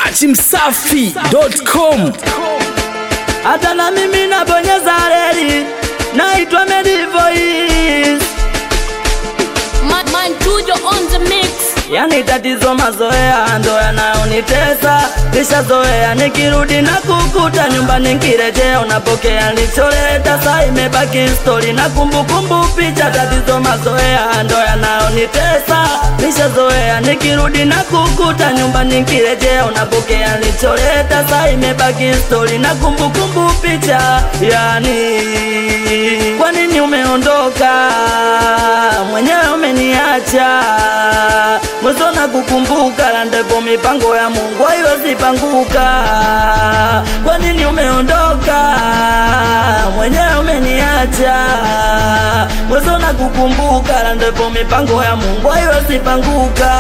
dachimsafi.com hata na mimi nabonyeza reli, naitwa Medivoice. Man, man Tujo on the mix. Yani tatizo mazoea ndo yanayonitesa, nishazoea nikirudi na kukuta nyumbani nkirejea unapokea nicholeta, saa imebaki stori na kumbukumbu picha. Tatizo mazoea ndo yanayonitesa, nishazoea nikirudi na kukuta nyumbani nkirejea unapokea nicholeta, saa imebaki stori na kumbukumbu picha. Yani kwa nini umeondoka mwenyewe umeniacha mwezo na kukumbuka na ndipo mipango ya Mungu haiwezi panguka. Kwa nini umeondoka mwenyewe umeniacha mwezo na kukumbuka na ndipo mipango ya Mungu haiwezi panguka.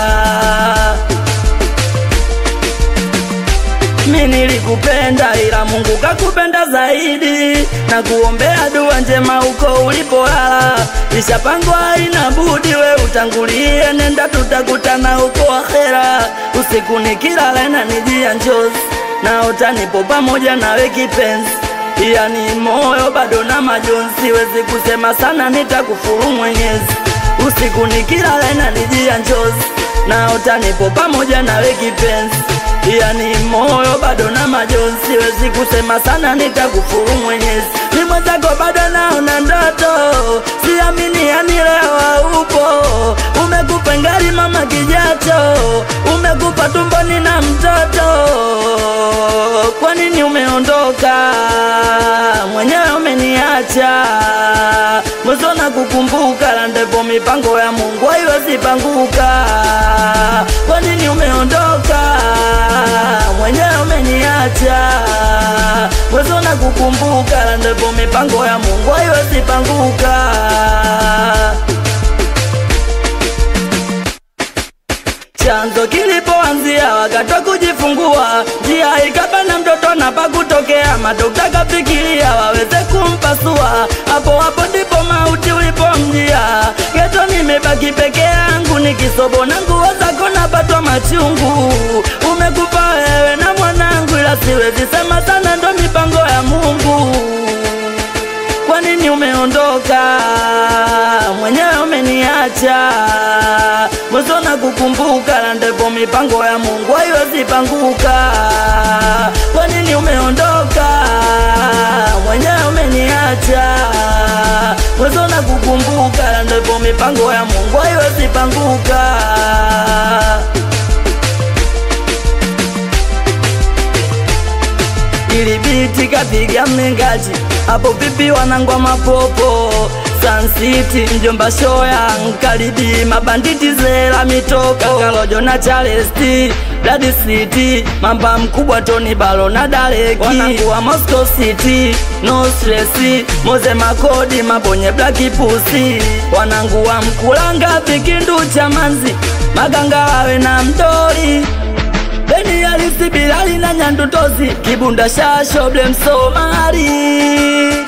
Mi nilikupenda ila Mungu kakupenda zaidi, na kuombea dua njema huko ulipolala. Ishapangwa ina budi, we utangulie, nenda tutakutana huko akhera. Usiku nikilala inanijia njozi, naota nipo pamoja nawe kipenzi, yani moyo bado na majonzi, siwezi kusema sana, nitakufuru Mwenyezi. Usiku nikilala inanijia njozi, naota nipo pamoja nawe kipenzi yani moyo bado na majonzi, siwezi kusema sana, nitakufuru Mwenyezi. Ni mwenzako bado naona ndoto, siamini yani leo haupo. Umekupa ngari mama kijacho, umekupa tumboni na mtoto. Kwa nini umeondoka mwenyewe umeniacha? Mwezo na kukumbuka na ndipo mipango ya Mungu haiwezi panguka. Kwa nini umeondoka mwenyewe umeniacha? Mwezo na kukumbuka na ndipo mipango ya Mungu haiwezi panguka. chanzo kilipoanzia wakati wa kujifungua, njia ikabana mtoto na pakutokea, madokta kafikiria waweze kumpasua, hapo hapo ndipo mauti ulipomjia. Geto nimebaki peke yangu, nikisobo na nguo zako napatwa machungu. Umekufa wewe na mwanangu, ila siwezi sema sana, ndo mipango ya Mungu. Kwa nini umeondoka mwenyewe umeniacha? Mwezo na kukumbuka na ndipo mipango ya Mungu haiwezi panguka. Kwa nini umeondoka mwenyewe umeniacha? Mwezo na kukumbuka na ndipo mipango ya Mungu haiwezi panguka. ili biti kapiga mlingaji hapo vipi wanangwa mapopo Sun City mjomba shoya nkaribi mabanditi zela mitoko kakalojo na Charlesti Blood City mamba mkubwa Tony Balo na Dareki wanangu wa Moscow City no stress Moze Makodi mabonye Black Pussy wanangu wa Mkulanga vikindu cha manzi maganga wawe na mdori Beni Alisi Bilali na Nyandutozi Kibunda Shasho Blem Somali